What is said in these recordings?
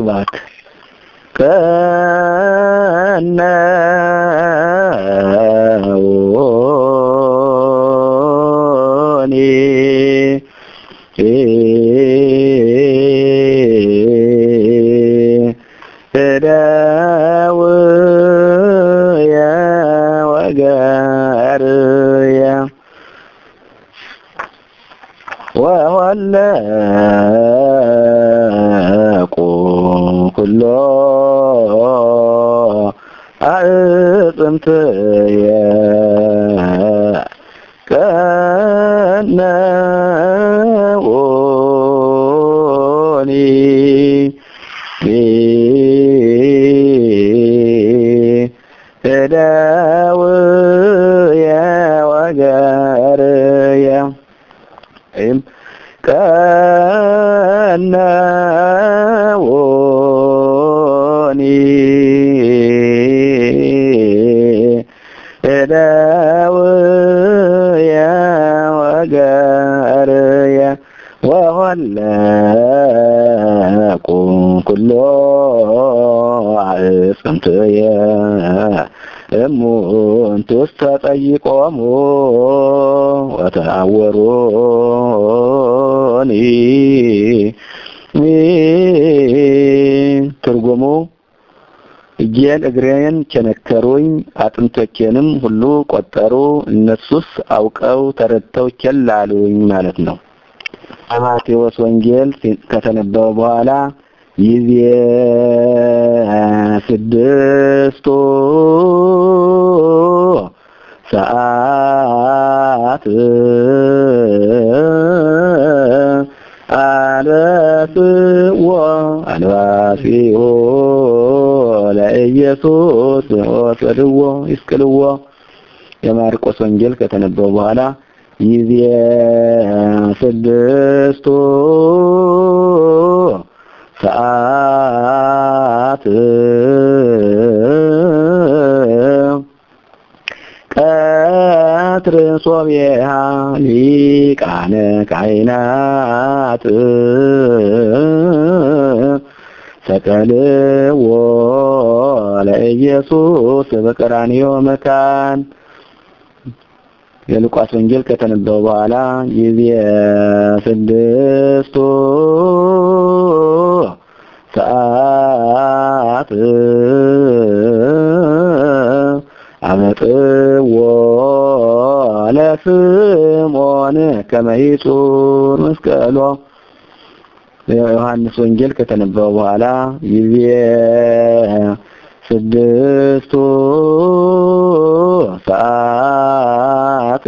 ስብሐት ከነውኒ እደውየ ወገርየ ወወለቁ ኩሎ አዕጽምትየ ቀነውኒ እደውየ ወገርየ ወይም ቀነውኒ እደውየ ወገርየ ወሆለቁ ኩሎ አዕጽምትየ እሙንቱ ውስተ ጠይቆሙ ወተአወሩኒ ትርጉሙ እጄን እግሬን ቸነከሩኝ አጥንቶቼንም ሁሉ ቆጠሩ እነሱስ አውቀው ተረድተው ቸል አሉኝ ማለት ነው። በማቴዎስ ወንጌል ከተነበበ በኋላ ይዜ ስድስቱ ሰዓት አለስዎ አንባሲዎ ለኢየሱስ ወሰድዎ ይስቅልዎ የማርቆስ ወንጌል ከተነበበ በኋላ ይዜ ስድስቱ ሰዓት ቀትር ሶብየሃ ሊቃነ ካህናት ሰቀልዎ ለኢየሱስ በቀራንዮ መካን የሉቃስ ወንጌል ከተነበበ በኋላ ጊዜ ስድስቱ ሰዓት አመጥዎ ለስምዖን ከመ ይጹር መስቀሎ የዮሐንስ ወንጌል ከተነበበ በኋላ ጊዜ ስድስቱ ሰዓት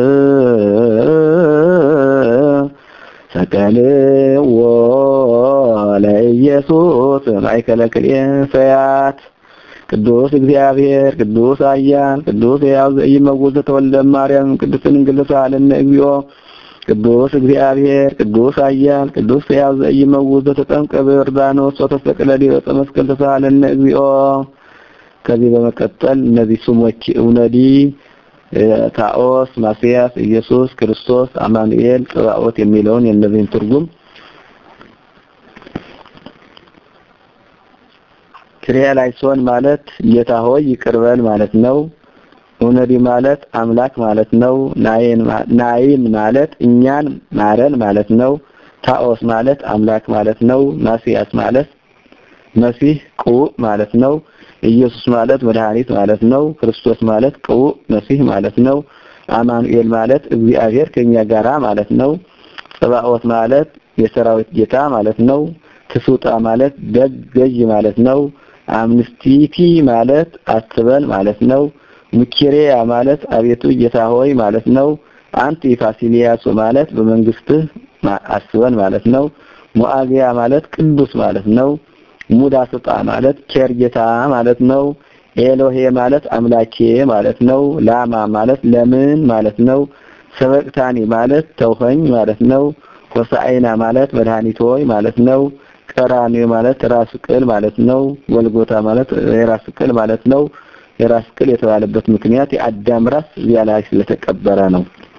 ሰቀልዎ ለኢየሱስ ማእከለ ክልኤ ሰያት ቅዱስ እግዚአብሔር ቅዱስ ኃያል ቅዱስ ሕያው ዘኢይመውት ተወልደ ማርያም ቅድስት ድንግል ሳለነ እግዚኦ ቅዱስ እግዚአብሔር ቅዱስ ኃያል ቅዱስ ሕያው ዘኢይመውት ተጠምቀ በዮርዳኖስ ወተሰቅለ ዲበ ዕፀ መስቀል ተሳለነ እግዚኦ። ከዚህ በመቀጠል እነዚህ ስሞች እውነዲ፣ ታኦስ፣ ማስያስ፣ ኢየሱስ ክርስቶስ፣ አማኑኤል፣ ጽባኦት የሚለውን የእነዚህን ትርጉም ክሪያላይሶን ማለት ጌታ ሆይ ይቅርበል ማለት ነው። እውነዲ ማለት አምላክ ማለት ነው። ናይን ማለት እኛን ማረን ማለት ነው። ታኦስ ማለት አምላክ ማለት ነው። ማስያስ ማለት መሲህ ቅቡዕ ማለት ነው። ኢየሱስ ማለት መድኃኒት ማለት ነው። ክርስቶስ ማለት ቅቡዕ መሲህ ማለት ነው። አማኑኤል ማለት እግዚአብሔር ከኛ ጋራ ማለት ነው። ጽባኦት ማለት የሰራዊት ጌታ ማለት ነው። ትሱጣ ማለት ደግ ገዥ ማለት ነው። አምንስቲቲ ማለት አስበን ማለት ነው። ሙኪሪያ ማለት አቤቱ ጌታ ሆይ ማለት ነው። አንቲ ፋሲሊያሱ ማለት በመንግስትህ አስበን ማለት ነው። ሙአጊያ ማለት ቅዱስ ማለት ነው። ሙዳስጣ ማለት ቸር ጌታ ማለት ነው። ኤሎሄ ማለት አምላኬ ማለት ነው። ላማ ማለት ለምን ማለት ነው። ሰበቅታኒ ማለት ተውኸኝ ማለት ነው። ሆሳዕና ማለት መድኃኒት ሆይ ማለት ነው። ቀራንዮ ማለት ራስ ቅል ማለት ነው። ጎልጎታ ማለት የራስ ቅል ማለት ነው። የራስ ቅል የተባለበት ምክንያት የአዳም ራስ እዚያ ላይ ስለተቀበረ ነው።